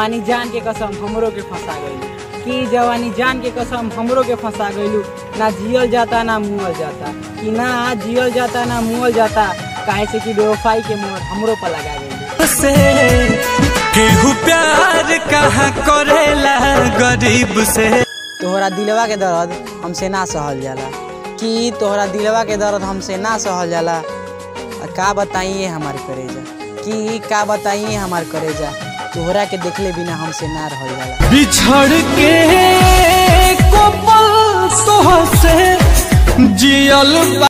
जवानी जान के कसम हमरो के फंसा गइलू कि जवानी जान के कसम हमरो के फंसा गइलू ना जियल जाता ना मुअल जाता कि ना जियल जाता ना मुअल जाता काहे से कि बेवफाई के मोहर हमरो पर लगा गइलू से केहू प्यार कहाँ करेला गरीब से तोहरा दिलवा के दर्द हमसे ना सहल जाला कि तोहरा दिलवा के दर्द हमसे ना सहल जाला आ का बताइए हमार करेजा कि का बताइए हमार करेजा तोहरा के देखले बिना हमसे ना रहल जाला बिछड़ के को पल तोह से जियल